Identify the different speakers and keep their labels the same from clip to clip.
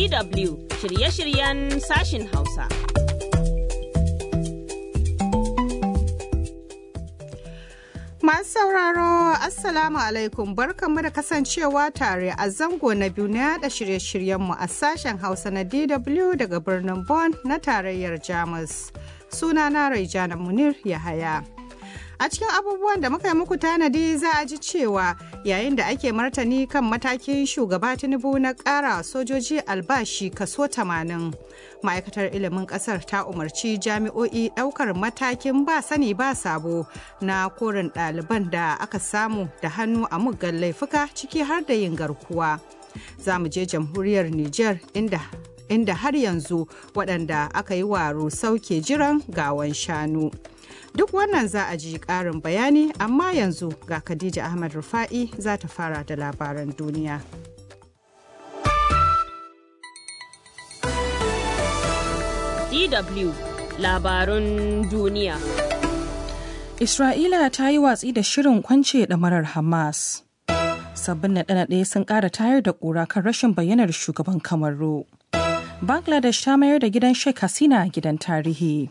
Speaker 1: DW shirye-shiryen sashin Hausa.
Speaker 2: Masu sauraro Assalamu alaikum barkanmu da kasancewa tare a zango na biyu na yada shirye-shiryenmu a sashen Hausa na DW daga birnin Bonn na tarayyar Jamus. Sunana Raijana Munir Yahaya. A cikin abubuwan da muka yi muku tanadi za a ji cewa yayin da ake martani kan matakin shugaba Tinubu na ƙara sojoji albashi kaso 80. Ma'aikatar ilimin ƙasar ta umarci jami'o'i ɗaukar matakin ba sani ba sabo na korin ɗaliban da aka samu da hannu a muggan laifuka ciki har da yin garkuwa. Za mu je jamhuriyar Nijar inda inda har yanzu waɗanda aka yi wa rusau ke jiran gawan shanu. Duk wannan za a ji ƙarin bayani amma yanzu ga Khadija Ahmad Rufa'i za ta fara da labaran duniya.
Speaker 1: DW labarun duniya.
Speaker 3: Isra'ila ta yi watsi da shirin kwance ɗamarar Hamas. Sabbin naɗe-naɗe sun ƙara tayar da ƙura kan rashin bayyanar shugaban Kamaru. Bangladesh ta mayar da gidan Sheikh Hasina gidan tarihi.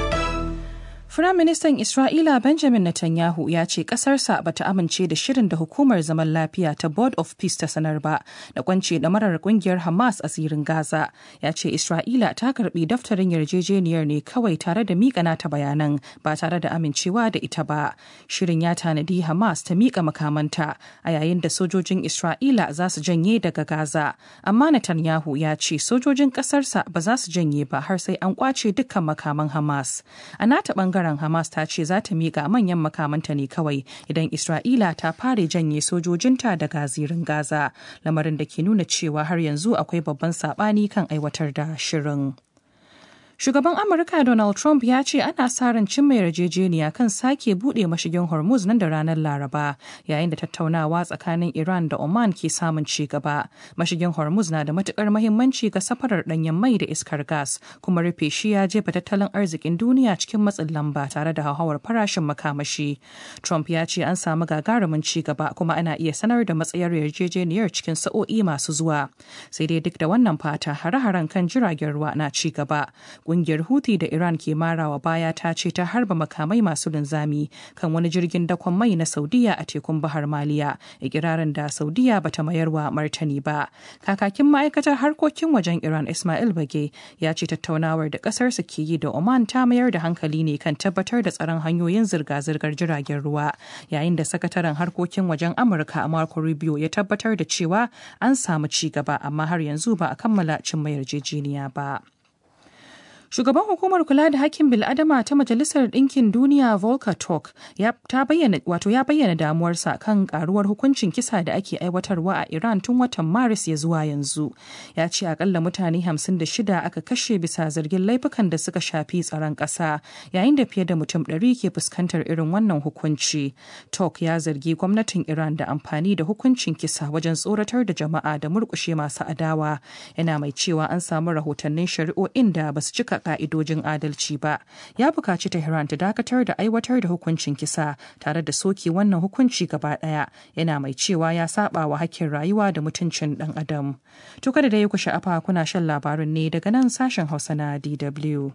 Speaker 3: Firaministan Isra'ila Benjamin Netanyahu ya ce ƙasarsa ba ta amince da shirin da hukumar zaman lafiya ta Board of Peace ta sanar ba da kwance da marar kungiyar Hamas a zirin Gaza. Ya ce Isra'ila ta karbi daftarin yarjejeniyar ne kawai tare da miƙa nata bayanan ba tare da amincewa da ita ba. Shirin ya tanadi Hamas ta miƙa makamanta a yayin da sojojin Isra'ila za su janye daga Gaza. Amma Netanyahu ya ce sojojin ƙasarsa ba za su janye ba har sai an kwace dukkan makaman Hamas. A nata ɓangaren bangaren Hamas ta ce za ta miƙa manyan makamanta ne kawai idan Isra'ila ta fare janye sojojinta daga zirin Gaza, lamarin da ke nuna cewa har yanzu akwai babban saɓani kan aiwatar da shirin. Shugaban Amurka Donald Trump ya ce ana sa ran cimma yarjejeniya kan sake buɗe mashigin Hormuz nan da ranar Laraba yayin da tattaunawa tsakanin Iran da Oman ke samun ci gaba. Mashigin Hormuz na da matukar mahimmanci ga safarar ɗanyen mai da iskar gas kuma rufe shi ya jefa tattalin arzikin duniya cikin matsin lamba tare da hauhawar farashin makamashi. Trump ya ce an samu gagarumin ci gaba kuma ana iya sanar da matsayar yarjejeniyar cikin sa'o'i masu zuwa. Sai dai duk da wannan fata hare-haren kan jiragen ruwa na ci gaba. kungiyar Houthi da Iran ke marawa baya ta ce ta harba makamai masu linzami kan wani jirgin dakon mai na Saudiya a tekun Bahar Maliya, ikirarin da Saudiya bata mayar wa martani ba. Kakakin ma'aikatar harkokin wajen Iran Ismail Bage ya ce tattaunawar da kasar su ke yi da Oman ta mayar da hankali ne kan tabbatar da tsaron hanyoyin zirga-zirgar jiragen ruwa, yayin da sakataren harkokin wajen Amurka Marco Rubio ya tabbatar da cewa an samu ci gaba amma har yanzu ba a kammala cimma yarjejeniya ba. Shugaban hukumar kula da hakkin bil'adama ta Majalisar Ɗinkin Duniya Volker Turk ya bayyana wato ya bayyana damuwarsa kan karuwar hukuncin kisa da ake aiwatarwa a Iran tun watan Maris ya zuwa yanzu. Ya ce akalla mutane 56 aka kashe bisa zargin laifukan da suka shafi tsaron ƙasa yayin da fiye da mutum 100 ke fuskantar irin wannan hukunci. Turk ya zargi gwamnatin Iran da amfani da hukuncin kisa wajen tsoratar da jama'a da murƙushe masu adawa. Yana mai cewa an samu rahotannin shari'o'in da basu cika ka'idojin adalci ba ya bukaci tehran ta dakatar da aiwatar da hukuncin kisa tare da soke wannan hukunci gaba daya yana mai cewa ya saba wa hakkin rayuwa da mutuncin dan adam to kada da ya ku sha'afa kuna shan labarin ne daga nan sashen hausa na dw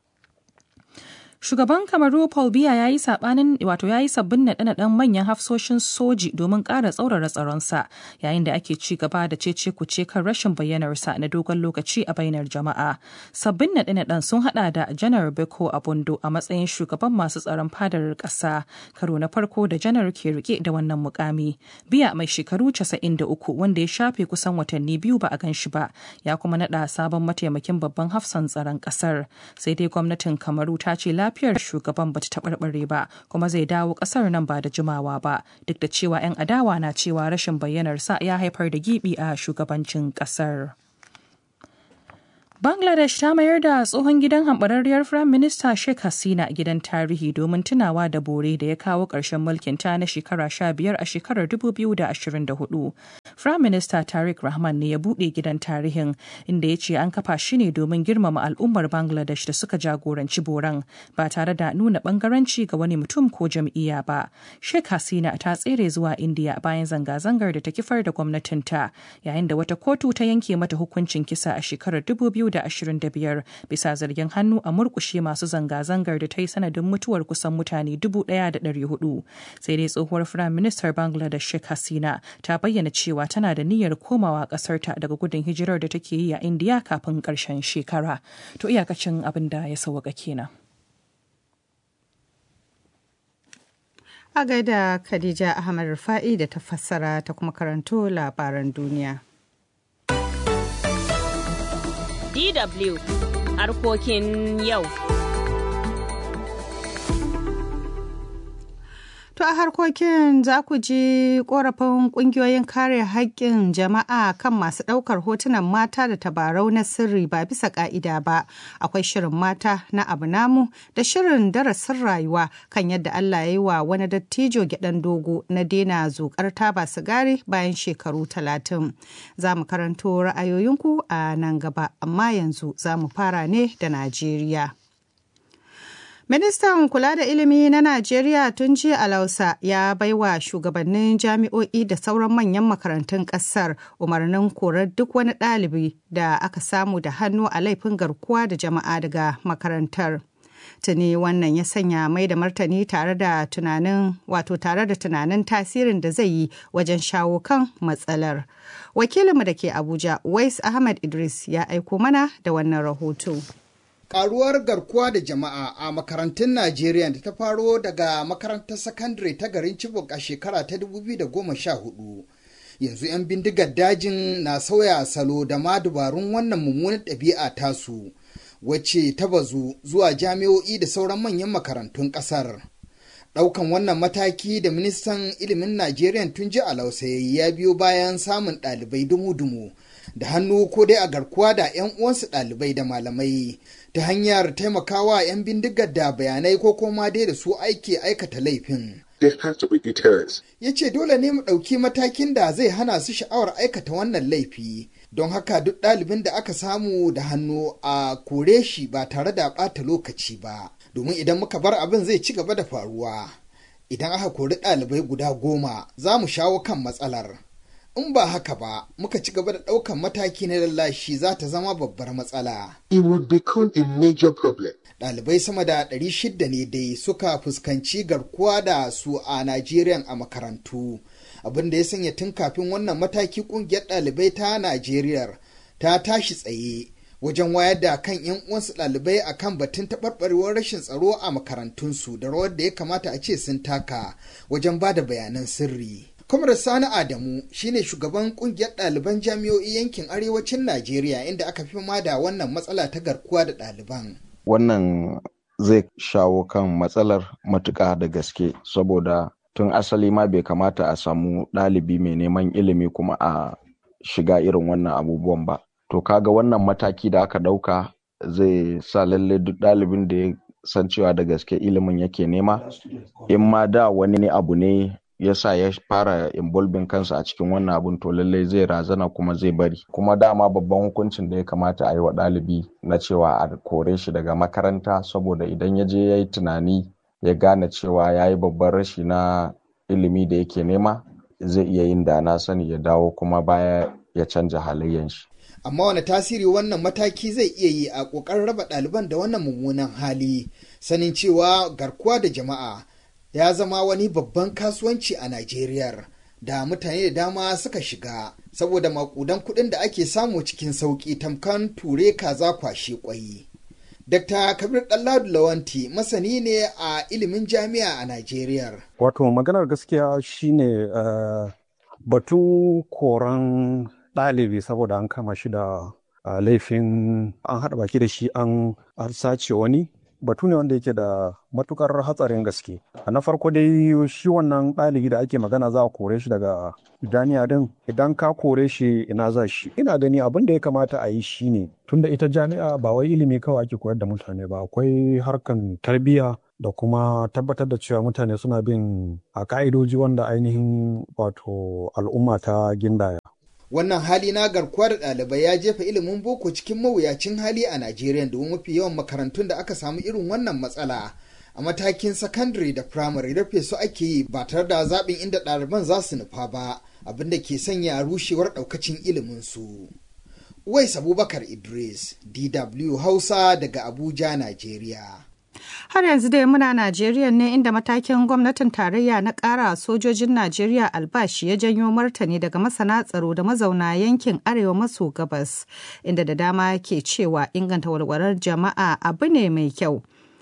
Speaker 3: Shugaban Kamaru Paul Biya ya yi sabanin wato ya yi sabbin naɗe-naɗen manyan hafsoshin soji domin ƙara tsaurara tsaronsa yayin da ake ci gaba da cece kuce kan rashin bayyanarsa na dogon lokaci a bainar jama'a. Sabbin naɗe-naɗen sun haɗa da Janar Beko Abondo a matsayin shugaban masu tsaron fadar ƙasa karo na farko da janar ke rike da wannan mukami. Biya mai shekaru 93 wanda ya shafe kusan watanni biyu ba a gan shi ba ya kuma naɗa sabon mataimakin babban hafsan tsaron ƙasar. Sai dai gwamnatin Kamaru ta ce lafiyar shugaban bata taɓarɓare ba kuma zai dawo ƙasar nan ba da jimawa ba duk da cewa 'yan adawa na cewa rashin bayyanarsa ya haifar da gibi a shugabancin ƙasar. Bangladesh ta mayar da tsohon gidan hambararriyar Firayim Minista Sheikh Hasina gidan tarihi domin tunawa da bore da ya kawo ƙarshen mulkin ta na shekara sha biyar a shekarar 2024. Firayim Minista Tariq Rahman ne ya buɗe gidan tarihin inda ya ce an kafa shi ne domin girmama al'ummar Bangladesh da suka jagoranci boran ba tare da nuna bangaranci ga wani mutum ko jam'iyya ba. Sheikh Hasina ta tsere zuwa India bayan zanga-zangar da ta kifar da gwamnatinta yayin da wata kotu ta yanke mata hukuncin kisa a shekarar 2000 2025 bisa zargin hannu a murkushe masu zanga-zangar da ta yi sanadin mutuwar kusan mutane 1,400 sai dai tsohuwar firayim ministar bangladesh sheikh hasina ta bayyana cewa tana da niyyar komawa kasarta daga gudun hijirar da take yi a indiya kafin karshen shekara to iyakacin abin da ya sauwaka kenan
Speaker 2: a gaida khadija ahmad rufa'i da ta fassara ta kuma karanto labaran duniya
Speaker 1: DW harkokin yau.
Speaker 2: To a harkokin za ku ji korafin kungiyoyin kare haƙƙin jama'a kan masu ɗaukar hotunan mata da tabarau na sirri ba bisa ƙa'ida ba. Akwai shirin mata na abu namu da shirin darasin rayuwa kan yadda Allah ya yi wa wani dattijo gyaɗan dogo na daina zuƙar taba sigari bayan shekaru talatin. Za mu karanto ra'ayoyinku a nan gaba, amma yanzu za mu fara ne da Najeriya. Ministan kula da ilimi na Najeriya tun jiya Alausa ya baiwa shugabannin jami'o'i da sauran manyan makarantun ƙasar umarnin korar duk wani ɗalibi da aka samu da hannu a laifin garkuwa da jama'a daga makarantar. Tuni wannan ya sanya mai da martani tare da tunanin wato tare da tunanin tasirin da zai yi wajen shawo kan matsalar. Wakilinmu da ke Abuja, Wais Ahmad Idris ya aiko mana da wannan rahoto.
Speaker 4: karuwar garkuwa da jama'a a makarantun Najeriya da ta faro daga makarantar sakandare ta garin Chibok a shekara ta 2014. Yanzu 'yan bindigar dajin na sauya salo da ma dubarun wannan mummunar ɗabi'a tasu, wacce ta bazu zuwa jami'o'i da sauran manyan makarantun ƙasar. Ɗaukan wannan mataki da ministan ilimin Najeriya tun ji alausayi ya biyo bayan samun ɗalibai dumu-dumu da hannu ko dai a garkuwa da 'yan uwansu ɗalibai da malamai ta hanyar taimakawa 'yan bindigar da bayanai ko koma dai da su aiki aikata laifin. Ya ce dole ne mu ɗauki matakin da zai hana su sha'awar aikata wannan laifi, don haka duk ɗalibin da aka samu da hannu a kore shi ba tare da ɓata lokaci ba, domin idan muka bar abin zai ci gaba da faruwa. Idan aka kori ɗalibai guda goma, za mu shawo kan matsalar. in ba haka ba muka ci gaba da ɗaukan mataki na lallashi za ta zama babbar matsala.
Speaker 5: It would become a major problem.
Speaker 4: Ɗalibai sama da ɗari shida ne dai suka fuskanci garkuwa da su a Najeriya a makarantu. Abin da ya sanya tun kafin wannan mataki ƙungiyar ɗalibai ta Najeriya ta tashi tsaye wajen wayar da kan 'yan uwansu ɗalibai a kan batun taɓarɓarewar rashin tsaro a makarantunsu da rawar da ya kamata a ce sun taka wajen ba da bayanan sirri. Kwamar Sani Adamu shine shugaban kungiyar ɗaliban jami'o'i yankin arewacin Najeriya inda aka fi ma da wannan matsala ta garkuwa da ɗaliban.
Speaker 6: Wannan zai shawo kan matsalar matuƙa da gaske saboda tun asali ma bai kamata a samu ɗalibi mai neman ilimi kuma a shiga irin wannan abubuwan ba. To kaga wannan mataki da aka ɗauka zai sa lalle duk ɗalibin da ya san cewa da gaske ilimin yake nema in ma da wani ne abu ne ya sa ya fara involving kansa a cikin wannan abun to lallai zai razana kuma zai bari kuma dama babban hukuncin da ya kamata a yi wa ɗalibi na cewa a kore shi daga makaranta saboda idan ya je ya yi tunani ya gane cewa ya yi babban rashi na ilimi da yake nema zai iya yin da na sani ya dawo kuma baya ya canja halayyan shi
Speaker 4: amma wani tasiri wannan mataki zai iya yi a ƙoƙarin raba ɗaliban da wannan mummunan hali sanin cewa garkuwa da jama'a ya zama wani babban kasuwanci a Najeriya da mutane da dama suka shiga saboda makudan kuɗin da ake samu cikin sauƙi tamkan ture kaza kwashe kwai. Dr. Kabir Ɗanladu Lawanti masani ne a ilimin jami'a a Najeriya.
Speaker 7: Wato maganar gaskiya shine uh, batun koran ɗalibi saboda an kama shi da uh, laifin an haɗa baki da shi an sace wani batu ne wanda yake da matukar hatsarin gaske. Na farko dai shi wannan ɗalibi da ake magana za a kore shi daga jami'a din idan ka kore shi ina za shi. Ina gani abin da ya kamata a yi shi ne tunda ita jami'a ba wai ilimi kawai ake koyar da mutane ba akwai harkan tarbiyya da kuma tabbatar da cewa mutane suna bin a ka'idoji wanda ainihin wato al'umma ta gindaya.
Speaker 4: wannan hali na garkuwa da ɗalibai ya jefa ilimin boko cikin mawuyacin hali a najeriya domin mafi yawan makarantun da aka samu irin wannan matsala a matakin sakandare da firamare rufe su ake yi ba tare da zaɓin inda ɗaliban za su nufa ba abin da ke sanya rushewar ɗaukacin ilimin su wais abubakar idris dw hausa daga abuja najeriya
Speaker 2: Har yanzu dai muna Najeriya ne inda matakin gwamnatin tarayya na ƙara sojojin Najeriya albashi ya janyo martani daga masana tsaro da mazauna yankin arewa maso gabas, inda da dama ke cewa inganta walwalar jama'a abu ne mai kyau.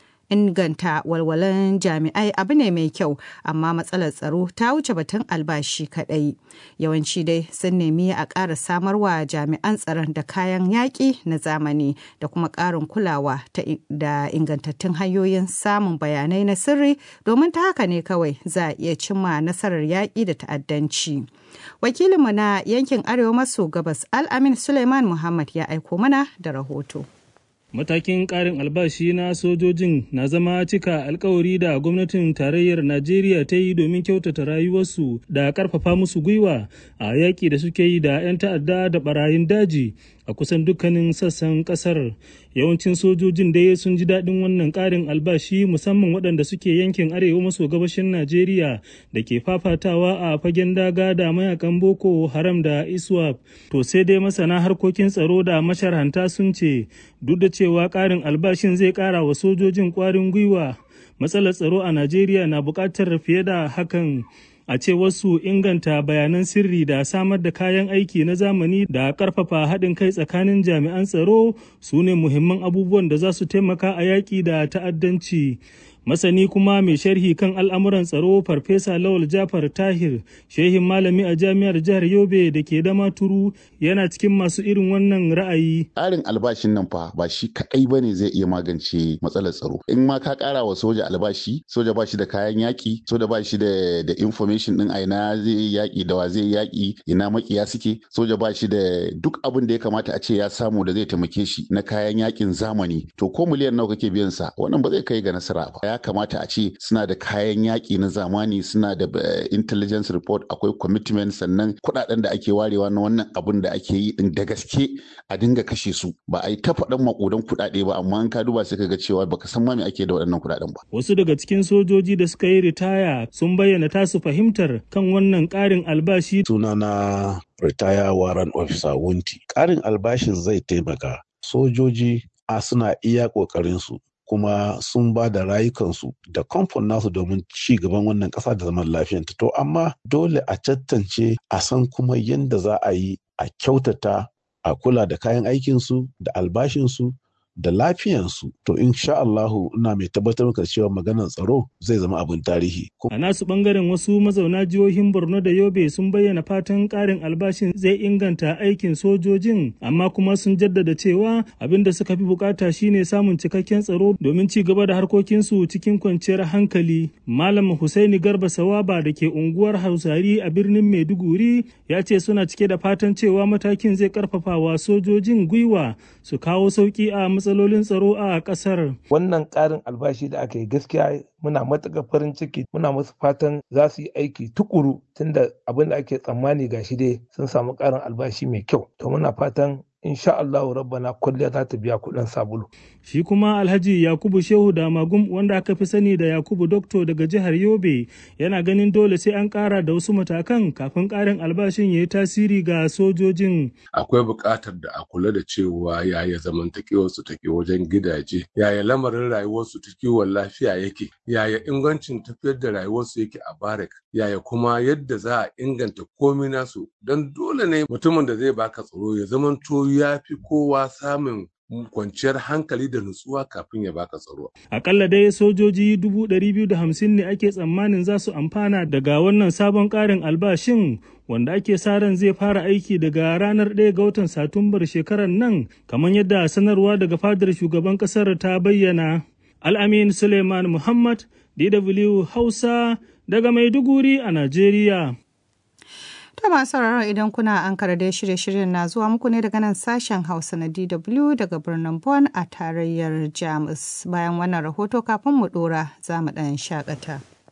Speaker 2: inganta walwalan jami'ai abu ne mai kyau amma matsalar tsaro ta wuce batun albashi kadai yawanci dai sun nemi a ƙara samarwa jami'an tsaron da kayan yaƙi na zamani da kuma ƙarin kulawa da ingantattun hanyoyin samun bayanai na sirri domin ta haka ne kawai za a iya cimma nasarar yaƙi da ta'addanci wakilinmu na yankin arewa maso gabas al-amin suleiman muhammad ya aiko mana da rahoto
Speaker 8: Matakin ƙarin albashi na sojojin na zama cika alkawari da gwamnatin tarayyar Najeriya ta yi domin kyautata rayuwarsu da ƙarfafa musu gwiwa a yaƙi da suke yi da 'yan ta'adda da barayin daji a kusan dukkanin sassan ƙasar. Yawancin sojojin dai sun ji daɗin wannan ƙarin albashi musamman waɗanda suke yankin arewa maso gabashin Najeriya da ke fafatawa a fagen daga da mayakan Boko Haram da ISWAP. To sai dai masana harkokin tsaro da masharhanta sun ce duk da cewa ƙarin albashin zai ƙara wa sojojin ƙwarin gwiwa matsalar tsaro a najeriya na buƙatar fiye da hakan a ce wasu inganta bayanan sirri da samar da kayan aiki na zamani da ƙarfafa haɗin kai tsakanin jami'an tsaro su ne muhimman abubuwan da za su taimaka a yaƙi da ta'addanci masani kuma mai sharhi kan al'amuran tsaro farfesa lawal jafar tahir shehin malami a jami'ar jihar yobe da ke dama turu yana cikin masu irin wannan ra'ayi
Speaker 9: ƙarin albashin nan fa ba shi kaɗai ba ne zai iya magance matsalar tsaro in ma ka ƙara wa soja albashi soja ba shi da kayan yaƙi soja ba shi da da information ɗin aina zai yaƙi da wa zai yaƙi ina makiya suke soja ba shi da duk abin da ya kamata a ce ya samu da zai taimake shi na kayan yaƙin zamani to ko miliyan nawa kake biyan sa wannan ba zai kai ga nasara ba ya kamata a ce suna da kayan yaƙi na zamani suna da intelligence report akwai commitment sannan kuɗaɗen da ake warewa na wannan abun da ake yi din da gaske a dinga kashe su ba a yi ta faɗan maƙudan kuɗaɗe ba amma an ka duba sai ka ga cewa baka san ma me ake da waɗannan kuɗaɗen ba.
Speaker 8: Wasu daga cikin sojoji da suka yi ritaya sun bayyana tasu fahimtar kan wannan ƙarin albashi.
Speaker 10: Sunana ritaya waran officer wunti. Ƙarin albashin zai taimaka sojoji a suna iya ƙoƙarinsu kuma sun ba da rayukansu da kamfan nasu domin ci gaban wannan ƙasa da zaman lafiyanta to amma dole a cattance a san kuma yadda za a yi a kyautata a kula da kayan aikinsu da albashinsu da lafiyansu to insha Allahu ina mai tabbatar maka cewa maganar tsaro zai zama abin tarihi.
Speaker 8: A nasu bangaren wasu mazauna jihohin Borno da Yobe sun bayyana fatan karin albashin zai inganta aikin sojojin amma kuma sun jaddada cewa abin da suka fi bukata shine samun cikakken tsaro domin ci gaba da harkokinsu cikin kwanciyar hankali. Malam Husaini Garba Sawaba da ke unguwar Hausari a birnin Maiduguri ya ce suna cike da fatan cewa matakin zai karfafa wa sojojin gwiwa su kawo sauki a matsalolin tsaro a kasar.
Speaker 11: Wannan ƙarin albashi da aka yi gaskiya muna matuƙar farin ciki muna musu fatan za su yi aiki tukuru tunda abin da ake tsammani ga shi dai sun samu ƙarin albashi mai kyau. To muna fatan insha Allahu rabbana kulliya za ta biya kuɗin sabulu.
Speaker 8: Shi kuma Alhaji Yakubu Shehu Damagum wanda aka fi sani da Yakubu Dokto daga jihar Yobe yana ganin dole sai an ƙara da wasu matakan kafin ƙarin albashin ya yi tasiri ga sojojin.
Speaker 12: Akwai buƙatar da a kula da cewa yaya zamantakewar su take wajen gidaje, yaya lamarin rayuwar su ta kiwon lafiya yake, yaya ingancin tafiyar da rayuwar su yake a barak, yaya kuma yadda za a inganta komai nasu don dole ne mutumin da zai baka tsaro ya zamanto ya fi kowa samun kwanciyar hankali da nutsuwa kafin ya baka tsaro.
Speaker 8: Akalla dai sojoji dubu ɗari biyu da hamsin ne ake tsammanin za su amfana daga wannan sabon ƙarin albashin wanda ake sa ran zai fara aiki daga ranar ɗaya ga watan Satumbar shekarar nan kamar yadda sanarwa daga fadar shugaban ƙasar ta bayyana. Al'amin Suleiman Muhammad, DW Hausa daga Maiduguri a Najeriya.
Speaker 2: Ta masu sauraro idan kuna an dai shirye-shiryen na zuwa muku ne daga nan sashen Hausa na DW daga birnin Bonn a tarayyar Jamus. Bayan wannan rahoto kafin mu dora za mu ɗan shakata.